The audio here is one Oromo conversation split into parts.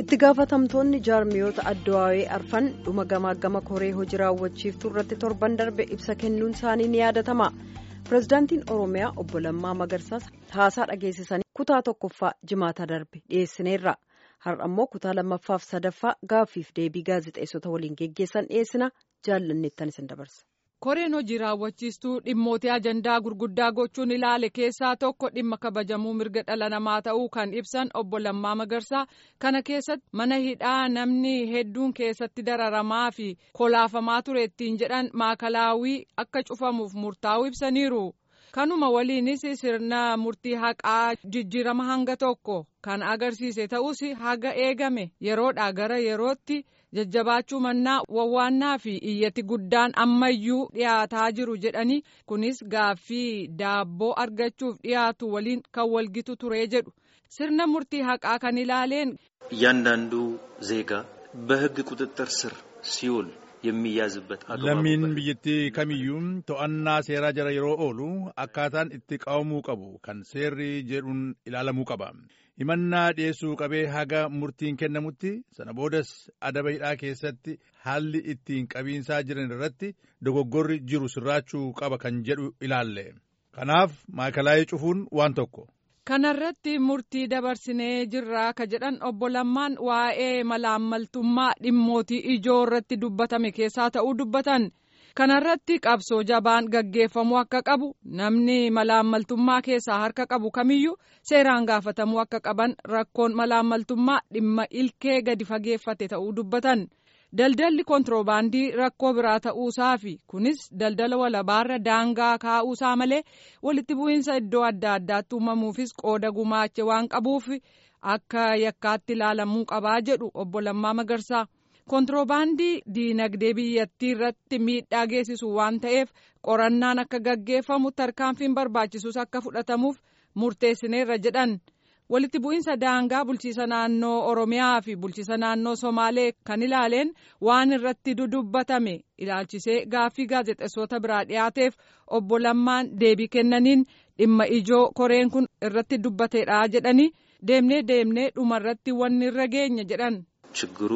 itti gaafatamtoonni jaarmiyoota addawaawee arfan dhuma gamaa gama koree hojii raawwachiiftuu irratti torban darbe ibsa kennuun isaanii ni yaadatama pirezidaantiin oromiyaa obbo Lammaa Magarsaas haasaa dhageessisanii kutaa tokkoffaa jimaata darbe dhiyeessineerra har'a immoo kutaa lammaffaaf sadaffaa gaaffiif deebii gaazexeessota waliin geggeessan dhiyeessina jaallanneettan isin dabarsa. koreen hojii raawwachiistuu dhimmootii ajandaa gurguddaa gochuun ilaale keessaa tokko dhimma kabajamuu mirga dhala namaa ta'uu kan ibsan obbo Lammaa Magarsaa kana keessatti mana hidhaa namni hedduun keessatti dararamaa fi kolaafamaa ture ittiin jedhan maakalaawii akka cufamuuf murtaa'uu ibsaniiru. kanuma waliinis sirna murtii haqaa jijjiirama hanga tokko kan agarsiise ta'us haga eegame yeroodhaa gara yerootti. jajjabaachuu mannaa wawwaannaa fi iyyati guddaan ammayyuu dhiyaataa jiru jedhanii kunis gaaffii daabboo argachuuf dhiyaatu waliin kan walgitu ture jedhu sirna murtii haqaa kan ilaaleen. እያንዳንዱ ዜጋ በሕግ ቁጥጥር ስር ሲውል የሚያዝበት lammiin biyyattii kamiyyuu to'annaa seeraa jala yeroo oolu akkaataan itti qabamuu qabu kan seerri jedhuun ilaalamuu qaba. himannaa dhiyeessuu qabee haga murtiin kennamutti sana boodas adaba hidhaa keessatti haalli ittiin qabiinsaa jiran irratti dogoggorri jiru sirraachuu qaba kan jedhu ilaalle kanaaf maakalaayii cufuun waan tokko. kanarratti murtii dabarsinee jirraa ka jedhan obbo Lammaan waa'ee malaammaltummaa dhimmootii ijoo irratti dubbatame keessaa ta'uu dubbatan. kanarratti qabsoo jabaan gaggeeffamuu akka qabu namni malaammaltummaa keessaa harka qabu kamiyyuu seeraan gaafatamuu akka qaban rakkoon malaammaltummaa dhimma ilkee gadi fageeffate ta'uu dubbatan daldalli kontiroobaandii rakkoo biraa ta'uusaa fi kunis daldala walabaarra daangaa kaa'uusaa malee walitti bu'iinsa iddoo adda addaatti uumamuufis qooda gumaache waan qabuuf akka yakkaatti ilaalamuu qabaa jedhu obbo Lammaa Magarsaa. kontiroobaandii diinagdee biyyattii irratti miidhaa geessisu waan ta'eef qorannaan akka gaggeeffamu tarkaanfiin barbaachisus akka fudhatamuuf murteessineerra jedhan walitti bu'iinsa daangaa bulchiisa naannoo oromiyaa fi bulchiisa naannoo somaalee kan ilaaleen waan irratti dudubbatame ilaalchisee gaaffii gaazexeessota biraa dhiyaateef obbo Lammaan deebii kennaniin dhimma ijoo koreen kun irratti dubbateedha jedhanii deemnee deemnee dhumarratti wanni irra geenya jedhan. ችግሩ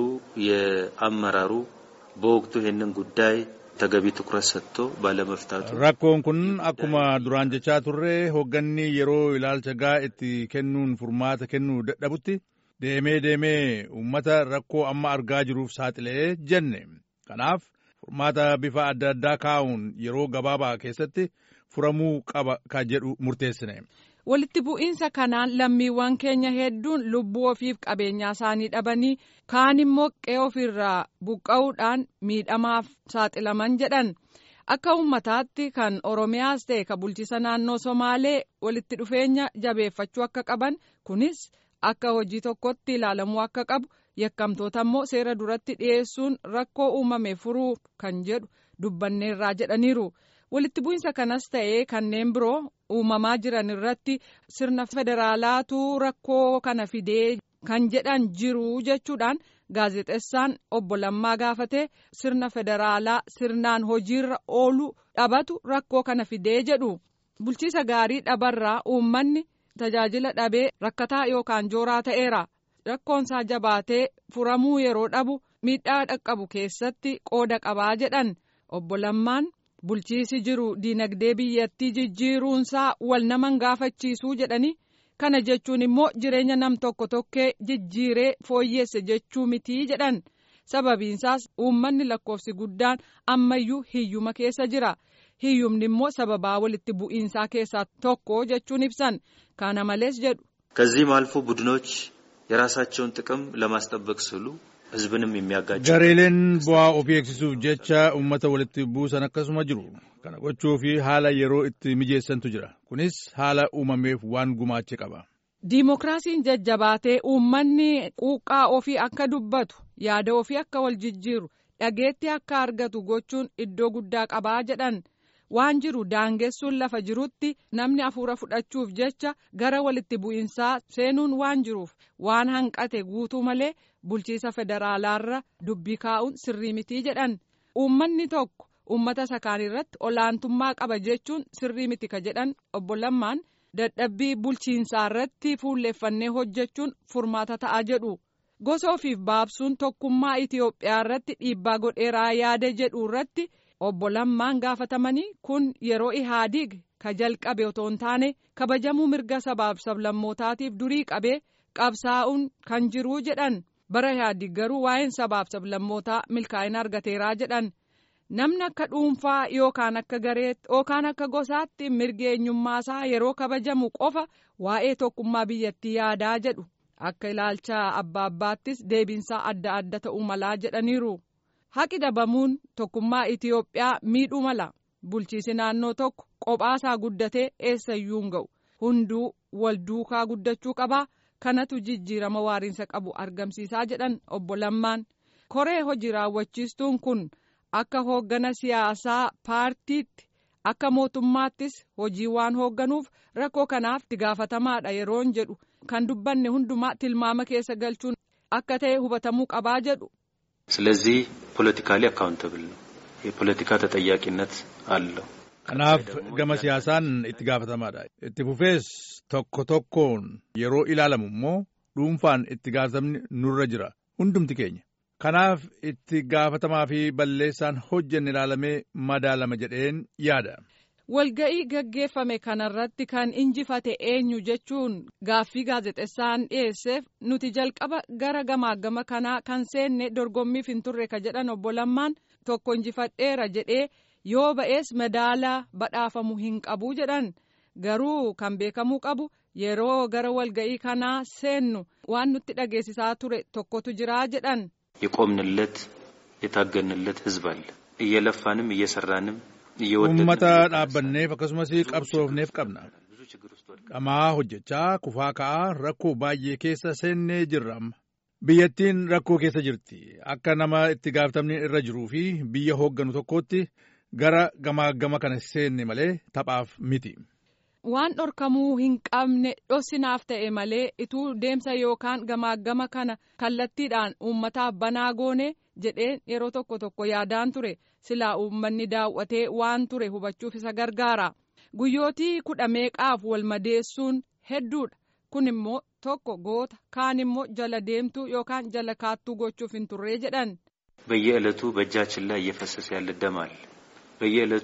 የአመራሩ በወቅቱ ይህንን ጉዳይ ተገቢ ትኩረት ሰጥቶ ባለመፍታቱ rakkoon kun akkuma duraan jechaa turre hoogganni yeroo ilaalcha gaa itti kennuun furmaata kennuu dadhabutti deemee deemee uummata rakkoo amma argaa jiruuf saaxilee jenne kanaaf furmaata bifa adda addaa kaa'uun yeroo gabaabaa keessatti furamuu qaba ka jedhu murteessine. walitti bu'iinsa kanaan lammiiwwan keenya hedduun lubbuu ofiif qabeenyaa isaanii dhabanii kaan immoo qe'ee ofirraa buqqa'uudhaan miidhamaaf saaxilaman jedhan akka uummataatti kan oromiyaas ta'e ka bulchiisa naannoo somaalee walitti dhufeenya jabeeffachuu akka qaban kunis akka hojii tokkotti ilaalamuu akka qabu yakkamtoota immoo seera duratti dhiyeessuun rakkoo uumame furuu kan jedhu dubbanneerraa jedhaniiru. walitti bu'iinsa kanas ta'ee kanneen biroo uumamaa jiran irratti sirna federaalaatu rakkoo kana fidee kan jedhan jiru jechuudhaan gaazexeessaan obbo Lammaa gaafatee sirna federaalaa sirnaan hojiirra oolu dhabatu rakkoo kana fidee jedhu bulchiisa gaarii dhabarraa uummanni tajaajila dhabee rakkataa yookaan jooraa ta'eera rakkoonsaa jabaatee furamuu yeroo dhabu miidhaa dhaqqabu keessatti qooda qabaa jedhan obbo Lammaan. bulchiisi jiru diinagdee biyyattii jijjiiruunsaa wal naman gaafachiisuu jedhanii kana jechuun immoo jireenya nam tokko tokkee jijjiiree fooyyeesse jechuu mitii jedhan sababiinsaas uummanni lakkoofsi guddaan ammayyuu hiyyuma keessa jira hiyyumni immoo sababaa walitti bu'iinsaa keessaa tokko jechuun ibsan kana malees jedhu. ከዚህም አልፎ ቡድኖች የራሳቸውን ጥቅም ለማስጠበቅ ስሉ ህዝብንም የሚያጋጭ gareeleen bu'aa ofii eegsisuuf jecha uummata walitti buusan akkasuma jiru kana gochuu fi haala yeroo itti mijeessantu jira kunis haala uumameef waan gumaache qaba. diimokiraasiin jajjabaatee uummanni quuqqaa ofii akka dubbatu yaada ofii akka wal jijjiiru dhageetti akka argatu gochuun iddoo guddaa qabaa jedhan waan jiru daangessuun lafa jirutti namni hafuura fudhachuuf jecha gara walitti bu'iinsaa seenuun waan jiruuf waan hanqate guutuu malee bulchiisa federaalaarra dubbii kaa'uun sirrii mitii jedhan uummanni tokko uummata sakaan irratti olaantummaa qaba jechuun sirrii miti ka jedhan obbo Lammaan dadhabbii bulchiinsaa irratti fuulleeffannee hojjechuun furmaata ta'a jedhu gosa ofiif baabsuun tokkummaa Itiyoophiyaa irratti dhiibbaa godheeraa yaada jedhu irratti obbo Lammaan gaafatamanii kun yeroo Ihaadiig ka jalqabe otoo hin taane kabajamuu mirga sabaaf sablammootaatiif durii qabee qabsaa'uun kan jiruu jedhan bara Ihaadiig garuu waa'een sabaaf sablammootaa milkaa'ina argateeraa jedhan. namni akka dhuunfaa yookaan akka gareetti yookaan akka gosaatti mirgi eenyummaasaa yeroo kabajamu qofa waa'ee tokkummaa biyyattii yaadaa jedhu akka ilaalcha abbaa abbaattis deebiinsaa adda adda ta'uu malaa jedhaniiru haqi dhabamuun tokkummaa Itiyoophiyaa miidhuu mala bulchiisi naannoo tokko qophaasaa guddatee eessayyuu hin ga'u hunduu wal duukaa guddachuu qabaa kanatu jijjiirama waariinsa qabu argamsiisaa jedhan obbo Lammaan koree hojii raawwachiistuun kun. akka hooggana siyaasaa paartiitti akka mootummaattis hojii waan hoogganuuf rakkoo kanaaf itti gaafatamaadha yeroon jedhu kan dubbanne hundumaa tilmaama keessa galchuun akka ta'e hubatamuu qabaa jedhu. ስለዚህ ፖለቲካሊ አካውንተብል ነው የፖለቲካ ተጠያቂነት አለው kanaaf gama siyaasaan itti gaafatamaadha itti fufees tokko tokkoon yeroo ilaalamu immoo dhuunfaan itti gaafatamni nurra jira hundumti keenya. kanaaf itti gaafatamaa fi balleessaan hojjenne ilaalamee madaalama jedheen yaada. walga'ii gaggeeffame kanarratti kan injifate eenyu jechuun gaaffii gaazexessaan dhiyeesseef nuti jalqaba gara gamaagama kanaa kan seenne dorgommiif hin turre ka jedhan obbo Lammaan tokko injifadheera jedhee yoo ba'ees madaalaa badhaafamu hin qabu jedhan garuu kan beekamuu qabu yeroo gara walga'ii kanaa seennu waan nutti dhageessisaa ture tokkotu jiraa jedhan. የቆምንለት የታገንለት ህዝብ አለ እየለፋንም እየሰራንም uummata dhaabbanneef akkasumas qabsoofneef qabna dhamaa hojjechaa kufaa ka'aa rakkoo baay'ee keessa seennee jirra amma biyyattiin rakkoo keessa jirti akka nama itti gaafatamni irra jiruu fi biyya hoogganu tokkootti gara gamaagama kana seenne malee taphaaf miti. waan dhorkamuu hin qabne dhossinaaf ta'e malee ituu deemsa yookaan gamaagama kana kallattiidhaan uummataaf banaa goone jedheen yeroo tokko tokko yaadaan ture silaa uummanni daawwatee waan ture hubachuuf isa gargaara guyyootii kudha meeqaaf wal madeessuun hedduudha kun immoo tokko goota kaan immoo jala deemtuu yookaan jala kaattuu gochuuf hin turree jedhan. በየዕለቱ በእጃችን ላይ እየፈሰሰ ያለ ደም አለ በየዕለቱ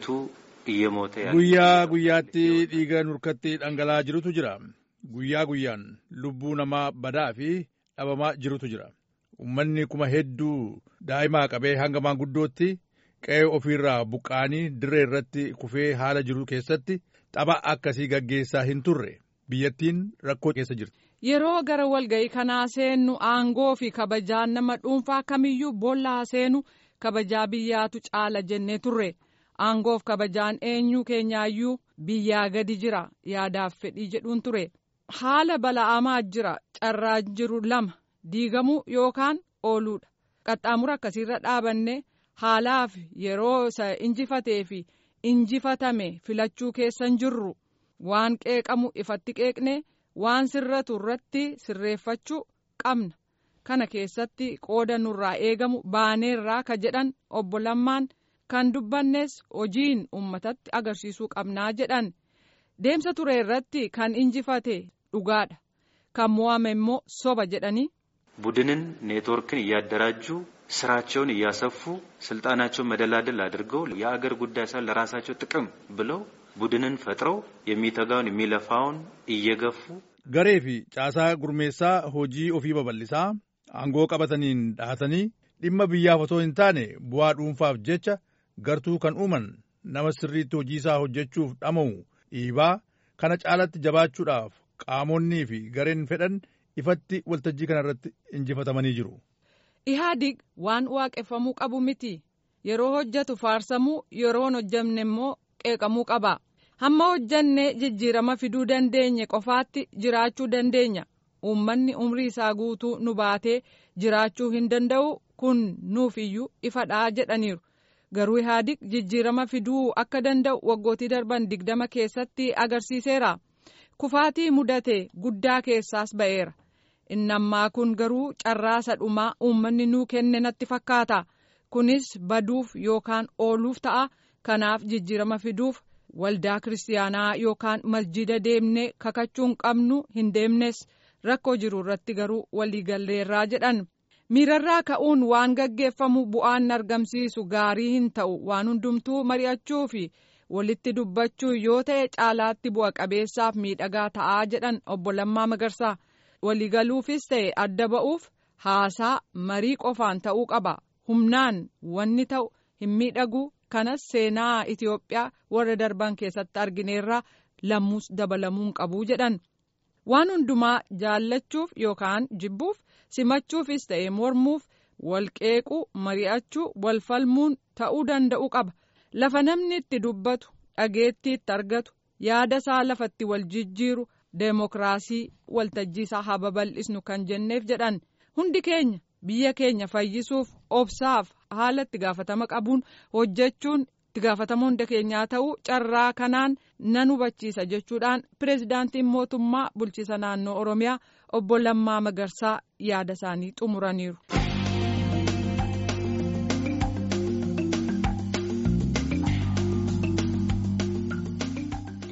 guyyaa guyyaatti dhiiga nurkatti dhangala'aa jirutu jira guyyaa guyyaan lubbuu namaa badaa fi dhabamaa jirutu jira ummanni kuma hedduu daa'imaa qabee hanga maanguddootti qe'ee ofiirraa buqqaanii dirree irratti kufee haala jiru keessatti tapha akkasii gaggeessaa hin turre biyyattiin rakkoo keessa jirti. yeroo gara walga'ii kanaa seennu aangoo fi kabajaan nama dhuunfaa kamiyyuu boollaa seenu kabajaa biyyaatu caala jennee turre. aangoof kabajaan eenyu keenyaayyuu biyyaa gadi jira yaadaaf fedhii jedhuun ture haala bala'amaa jira carraa jiru lama diigamuu yookaan ooluudha qaxxaamura akkasiirra dhaabanne haalaaf yeroo isa injifatee fi injifatame filachuu keessan jirru waan qeeqamu ifatti qeeqne waan sirratu irratti sirreeffachuu qabna kana keessatti qooda nurraa eegamu baaneerraa ka jedhan obbo Lammaan. kan dubbannes hojiin uummatatti agarsiisuu qabnaa jedhan deemsa ture irratti kan injifate dhugaadha kan mo'ame immoo soba jedhanii. ቡድንን ኔትወርክን እያደራጁ ስራቸውን እያሰፉ ስልጣናቸውን መደላደል አድርገው የአገር ጉዳይ ሳይሆን ለራሳቸው ጥቅም ብለው ቡድንን ፈጥረው የሚተጋውን የሚለፋውን እየገፉ garee fi caasaa gurmeessaa hojii ofii babal'isaa aangoo qabataniin dhahatanii dhimma biyyaaf otoo hin taane bu'aa dhuunfaaf jecha gartuu kan uuman nama sirriitti hojiisaa hojjechuuf dhama'u dhiibaa kana caalatti jabaachuudhaaf qaamonnii fi gareen fedhan ifatti waltajjii kanarratti injifatamanii jiru. Ihaadig waan waaqeffamuu qabu miti yeroo hojjetu faarsamuu yeroo hojjamne immoo qeeqamuu qaba hamma hojjanne jijjiirama fiduu dandeenye qofaatti jiraachuu dandeenya uummanni umrii isaa guutuu nu baatee jiraachuu hin danda'u kun nuuf iyyuu ifadhaa jedhaniiru. garuu ihaadig jijjiirama fiduu akka danda'u waggootii darban digdama keessatti agarsiiseera kufaatii mudate guddaa keessaas ba'eera inni ammaa kun garuu carraasa dhumaa uummanni nuu kenne natti fakkaata kunis baduuf yookaan ooluuf ta'a kanaaf jijjiirama fiduuf waldaa kiristaanaa yookaan masjida deemnee kakachuun qabnu hin deemnes rakkoo jiru irratti garuu waliigalleerraa jedhan miirarraa ka'uun waan gaggeeffamu bu'aan argamsiisu gaarii hin ta'u waan hundumtuu mari'achuu fi walitti dubbachuu yoo ta'e caalaatti bu'a qabeessaaf miidhagaa ta'aa jedhan obbo Lammaa Magarsaa waliigaluufis ta'e adda ba'uuf haasaa marii qofaan ta'uu qaba humnaan wanni ta'u hin miidhagu kanas seenaa Itoophiyaa warra darban keessatti argineerraa lammuus dabalamuun qabuu jedhan waan hundumaa jaallachuuf yookaan jibbuuf simachuufis ta'e mormuuf walqeequu mari'achuu walfalmuun ta'uu danda'u qaba lafa namni itti dubbatu dhageettii itti argatu yaada isaa lafatti wal jijjiiru deemokiraasii waltajjii isaa haa babal'isnu kan jenneef jedhan hundi keenya biyya keenya fayyisuuf obsaaf haala itti gaafatama qabuun hojjechuun itti gaafatama hunda keenyaa ta'uu carraa kanaan nan hubachiisa jechuudhaan pireezidaantiin mootummaa bulchiisa naannoo oromiyaa obbo Lammaa Magarsaa yaada isaanii xumuraniiru.